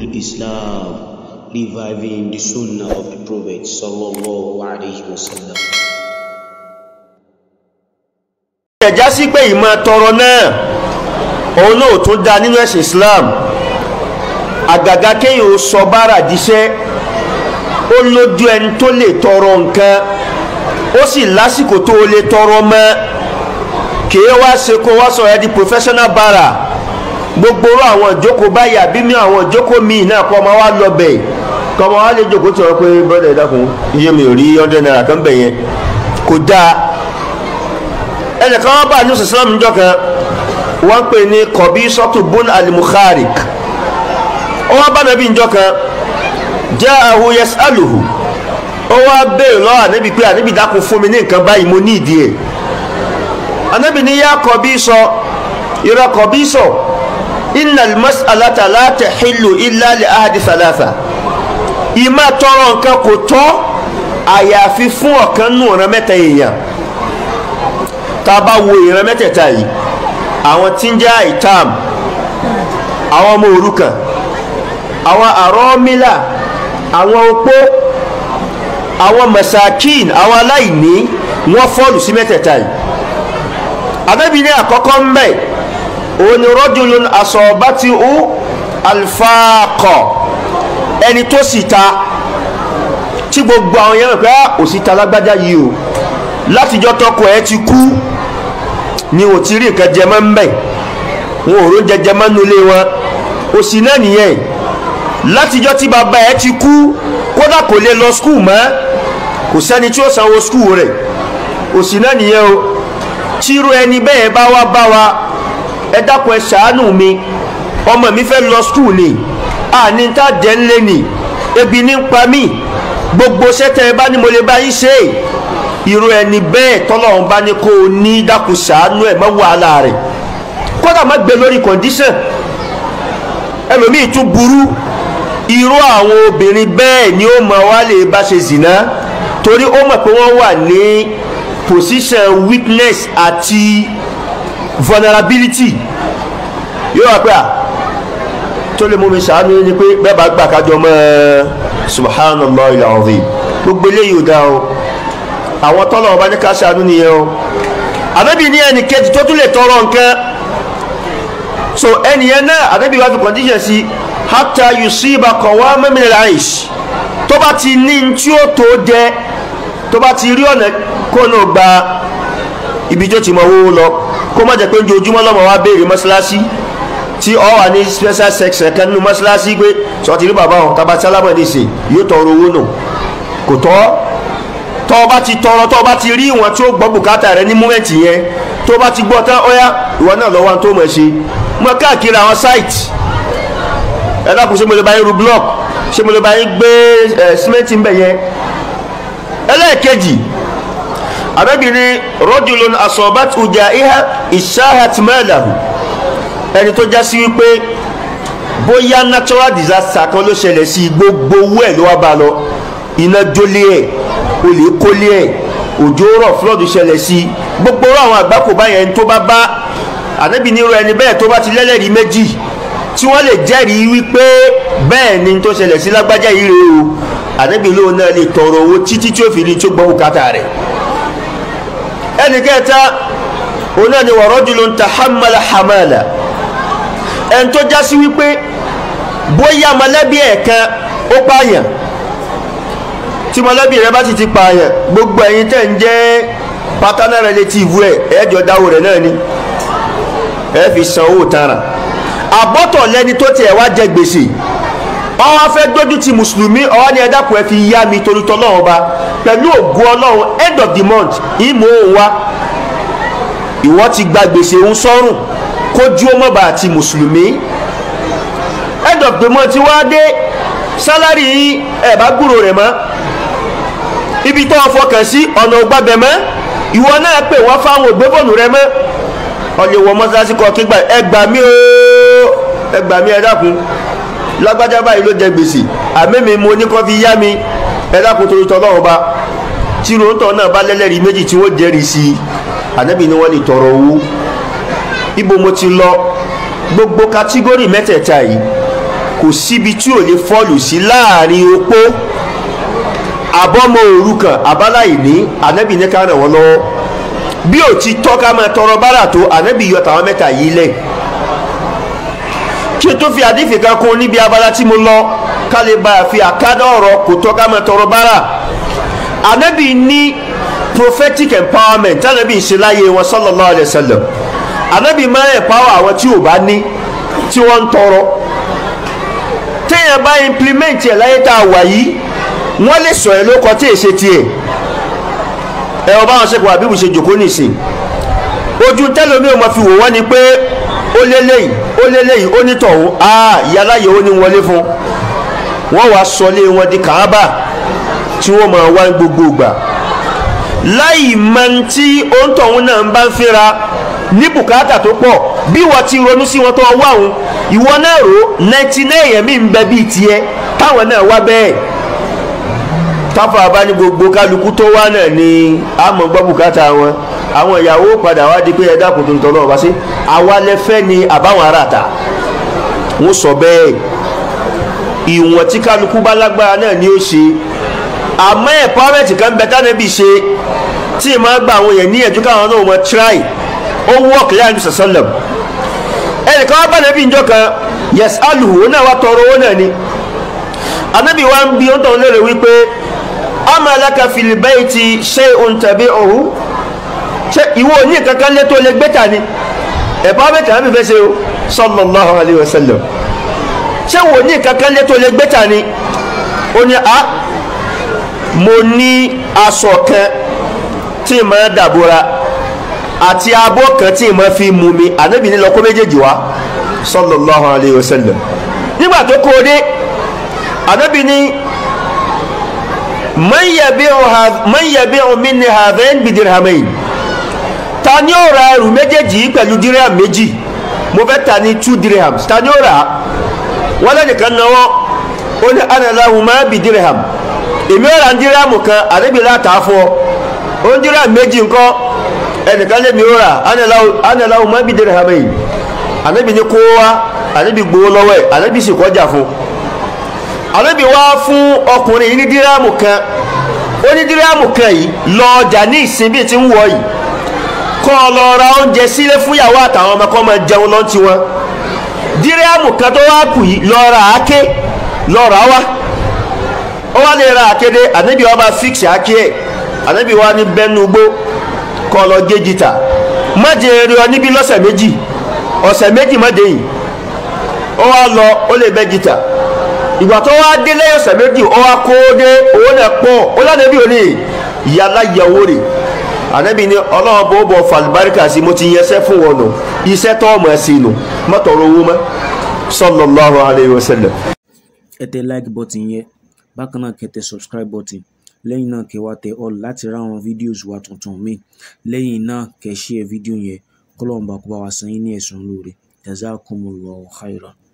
Islam, reviving the Sunnah of the Prophet sallallahu alaihi wasallam. ẹ̀já sí pé ìmọ̀ tọrọ náà òun náà tún da nínú ẹ̀sìn Islam àgàgà kéèyàn ó sọ bára díṣẹ́ ó lójú ẹni tó lè tọrọ nǹkan ó sì lásìkò tó o lè tọrọ mọ́ kìí wá ṣe kó wá sọ ẹ di professional bara gbogbo orú àwọn ìjókòó báyìí àbí mi àwọn ìjókòó míì náà kọ́ ọmọ wa lọ bẹ̀ kọ́ ọmọ wa lè jókòó tí wọ́n pé brother ìdákun iye mi ò rí hundred naira kan bẹ̀ yẹn kò dáa ẹnìkan wọn bá ní sàlámù níjọ́ kan wọ́n pè ní kọ̀bí sọ́tù bún alimukharik wọ́n bá nàbí níjọ́ kan jẹ́ ahu yẹs aluhu ó wá béèrè lọ́wọ́ ànábì pé ànábì dákun fún mi ní nǹkan báyìí mo ní ìdí ẹ̀ ànábì ní yá kọ̀bí sọ ìrọ̀ kọ̀bí sọ inna al-mas'alata la tahillu illa li ahadi thalatha ìmá tọrọ nǹkan kò tọ́ àyàfi fún ọ̀kan nù ọ̀ràn mẹ́ta èèyàn tá a bá wo ìran mẹ́tẹ̀ẹ̀ta yìí àwọn tí ń jẹ́ àìtàm àwọn ọmọ òrukàn àwọn àrọ́mílà àwọn opó àwọn masakin àwọn aláìní wọ́n fọ́ọ̀lù sí mẹ́tẹ̀ẹ̀ta yìí Ànábì ní àkọ́kọ́ ń bẹ̀ òun ni rọ́jùlún asọ̀bátì ú alfaakọ̀ ẹni tó sì ta tí gbogbo àwọn yẹn rẹ̀ pé òsì ta lágbájá yìí o látijọ́ tọkọ ẹ ti kú ni ò ti rí nǹkan jẹmọ́ ń bẹ̀ wọn ò ró jẹjẹ mọ́ nulẹ̀ wọn òsì náà nìyẹn látijọ́ tí bàbá ẹ ti kú kódà kò lè lọ skul mọ́ kò sẹ́ni tí ó sanwó skul rẹ̀ òsì náà nìyẹn o tírú ẹni bẹ́ẹ̀ bá wá bá wa ẹ dákun ẹ ṣàánú mi ọmọ mi fẹ́ lọ skul ni àní tá jẹ́ ń lé ni ebi ní ń pa mí gbogbo sẹ́tẹ̀ ẹ bá ní mo lè bá yín ṣe é irú ẹni bẹ́ẹ̀ tọ́lọ́run bá ní kó o ní dákun ṣàánú ẹ̀ mọ́ wàhálà rẹ̀ kódà má gbé lórí condition ẹlòmíì tún burú irú àwọn obìnrin bẹ́ẹ̀ ni ó mọ̀ wá lè bá ṣe zìnà torí ó mọ̀ pé wọ́n wà ní position weakness àti vulnerability yóò wá pé à tó lè mú mi ṣàánú ni pé bẹ́ẹ̀ bá gbà kájọ mọ́ subhanallah al-azim gbogbo eléyìí ò dáa o àwọn tọ́lọ̀ ọba ní ká ṣàánú nìyẹn o ànábì ní ẹnì kejì tó tún lè tọrọ nǹkan so ẹnìyẹn náà ànábì wá fi condition sí hatta yusiba qawaman min al-aish tó bá ti ní tí ó tó jẹ tó bá ti rí ọ̀nà kó náà gba ibi tó ti mọ owó lọ kó má jẹ pé ojoojúmọ́ lọ́mọ wa béèrè mọ́ṣáláṣí tí ọ wà ní special section kan nínú mọ́ṣáláṣí pé sọ ti rí bàbá wọn tabatí alámọ̀dé ṣe yóò tọrọ owó nù kò tọ́ tọ́ ọba ti tọrọ tọ́ ọba ti rí ìwọ̀n tí ó gbọ́ bùkátà rẹ ní múmẹ́ǹtì yẹn tó bá ti gbọ́ tán ọ̀yá ìwọ náà lọ́wọ́ tó mọ̀ ṣe mọ káàkiri àwọn sáìtì ẹ dákun ṣé mo lè bá yín ru block ṣé mo lè bá yín gbé ẹ símẹ́ǹtì ń bẹ̀ yẹn ẹlẹ́ẹ̀kejì arábìnrin rọ́jùlọ́n asọ̀bát ọjà ìhà ìṣáhàtìmẹ́làhù ẹni tó já sí wípé bóyá natural disaster kan ló ṣẹlẹ̀ sí gbogbo owó ẹ̀ ló wá bá lọ iná jólé ẹ̀ olè kólé ẹ̀ òjò rọ̀ flood ṣẹlẹ̀ sí gbogbo àwọn àgbákò báyẹn tó bá bá ànábì nírú ẹni bẹ́ẹ̀ tó bá ti lẹ́lẹ́rìí méjì tí wọ́n lè jẹ́rìí wípé bẹ́ẹ̀ ni tó ṣẹlẹ̀ sí lágbájá yìí rèé o ànábì lóun náà lè tọrọ owó títí tí ó fi ní tó gbọ́ bùkátà rẹ̀ ẹnì kẹta òun náà ni wa rajulun tahammala hamala ẹni tó já sí wípé bóyá mọ̀lẹ́bí ẹ̀ kan ó pààyàn tí mọ̀lẹ́bí rẹ bá sì ti pààyàn gbogbo ẹ̀yin tẹ̀ ń jẹ́ paternal relative ẹ̀ ẹ̀jọ̀ dáwó rẹ̀ náà ni ẹ fi san owó tara àbọ̀tọ̀ lẹ́ni tó tiẹ̀ wá jẹ gbèsè wọ́n wá fẹ́ dójú ti mùsùlùmí ọwọ́ ni ẹ dákun ẹ fi yá mi torí tọ́lọ́run ba pẹ̀lú ògùn ọlọ́run end of the month ìmọ̀ òun wá ìwọ ti gba gbèsè òun sọ́rùn kójú ó mọ̀bà àti mùsùlùmí end of the month wá dé sálárì ẹ̀ bá gbúrò rẹ̀ mọ́ ibi tó o fọkàn sí ọ̀nà ògbàbẹ̀ mọ́ ìwọ náà pè wọ́n fáwọn ògbébọ̀nù rẹ mọ́ ọ̀lẹ̀ wọ mọ́sálásí kọ́ kí gbà ẹ gbà mí o ẹ gbà mí ẹ dákun lágbájá báyìí ló jẹ gbèsè àmẹ́mi mo ní kọ́ fi yá mi ẹ dákun torí tọ́lọ́run ba tí ròótọ́ náà bá lẹ́lẹ́rìí méjì tí wọ́n jẹ́rìí sí i ànábì ni wọ́n lè tọrọ owó ibo mo ti lọ gbogbo kátígórì mẹ́tẹ̀ẹ̀ta yìí kò síbi tí ò lè fọ́ọ̀lù sí láàrin opó àbọ́mọ òrukàn àbáláìní ànábì ní ká ràn wọ́n lọ́wọ́ bí ò ti tọ́ ká máa tọrọ bárà tó ànábì yọ tàwọn mẹ́ta yìí lẹ̀ kí o tó fi àdífì kan kún níbi abala tí mo lọ ká lè bá a fi àkádọ́ ọ̀rọ̀ kò tọ́ ká máa tọrọ bárà ànábì ní prophetic empowerment ànábì ń ṣe láyé wọn sallallahu alaihi wasallam ànábì máa empower àwọn tí ò bá ní tí wọ́n ń tọrọ téèyàn bá implement ẹ̀ láyé tá a wà yìí wọ́n lè sọ ẹ̀ ló kọ tí èsè tiẹ̀ ẹ ọba àwọn sẹ́kọ̀ọ́ àbíbù ṣe jòkó nìsín ojú tẹ́lómi ò mọ̀ fi wò wọ́n ni pé ó lélẹ́yìn ó lélẹ́yìn ó nítọ̀hún áà ìyáláyè ó ní wọlé fún wọ́n wá sọlé wọn di kàábà tí wọ́n máa wá gbogbo ìgbà láì mọ tí òǹtọ̀hún náà ń bá ń fẹ́ra ní bùkátà tó pọ̀ bí wọ́n ti ronú sí wọn tó wá òun ìwọ náà rò ninety nine èèyàn mi ń bẹ bíi tiẹ̀ táwọn náà wá bẹ́ẹ̀ táfà bá ní gbogbo kálukú tó wá náà ni àmọ́ gbọ́ bùkátà wọn àwọn ìyàwó padà wá di pé ẹ dákun tó ń tọ́ lọ́wọ́ bá sí àwa lẹ́fẹ́ ni àbáwọn aráàta wọ́n sọ bẹ́ẹ̀ ìwọ̀n tí kálukú bá lágbára náà ni ó ṣe àmọ́ empowerment kan bẹ tánà bí ṣe tí ì máa gba àwọn èèyàn ní ẹ̀jú káwọn náà wọ́n try ó wọ́ọ̀kì láàrin ní sàṣọ́lẹ̀m ẹnìkan wá bá nàbí ìjọ kan yes aluhu ó náà wá tọrọ owó náà ni anábì wa ń bi ó ń tọ̀ lérè wípé ama laka fil bayti shay'un tabi'uhu ṣe ìwọ ní kankan lé tó lè gbé ta ni empowerment àbí fẹ́ ṣe o sallallahu alayhi wa sallam ṣé wò ní kankan lé tó lè gbé ta ni ó ní a mo ní aṣọ kan tí mo dàbora àti abọ́ kan tí mo fi mú mi ànábì ní lọ́kọ́ méjèèjì wá sallallahu alayhi wa sallam nígbà tó kó o dé ànábì ní man yabi'u minni hadhain bi dirhamain ta ni ó ra ẹrù méjèèjì pẹ̀lú dirham méjì mo fẹ́ ta ní two dirhams ta ni ó ra wọ́n lẹ́nìkan náwó ó ní ana lahuma bi dirham èmi ó ra dirham kan ànábì láta fún ọ ó ń dirham méjì ńkọ́ ẹnìkan lèmi ó ra ana lahuma bi dirhamain ànábì ní kó wá ànábì gbowó lọ́wọ́ ẹ̀ ànábì sì kọjá fún ànábì wá fún ọkùnrin yìí ní dírámù kan ó ní dírámù kan yìí lọ ọjà ní ìsinmi tí ń wọ yìí kọ́ ọ lọ ra oúnjẹ sílé fúnyàwó àtàwọn ọmọ kan máa jẹun lọ́n ti wọn dírámù kan tó wá kù yìí lọ ra àáké lọ rà wá ó wá lè ra àkéde ànábì wa máa fíksì àáké ẹ̀ ànábì wa ní bẹ́nu gbó kọ́ ọ lọ gé jìtà má jẹ eré ọ níbí lọ́sẹ̀ méjì ọ̀sẹ̀ méjì má dé yìí ó wá lọ ó lè bẹ́ jìtà ìgbà tó wá dé lẹ́yìn ọ̀sẹ̀ méjì ó wá kó dé owó náà pọ̀ ó lánàá bí òní ìyá aláyàwó rè ànábì ni ọlọ́run bó bọ̀ fàlùbáríkà sí mo ti yẹsẹ́ fún wọn nù iṣẹ́ tó ọmọ ẹ̀sìn nù mọ́tọ̀rọ̀ owó mọ́ sallallahu alayhi wa sallam. ẹ tẹ like button yẹn bákan náà kẹ́ tẹ subscribe button lẹ́yìn náà kẹ́ wá tẹ all láti ra àwọn videos wa tuntun míì lẹ́yìn náà kẹ́ share fídíò yẹn kọ́lọ́ọ̀bà kó bá wa san yín ní ẹ̀sùn lóore jazakumullahu khairan.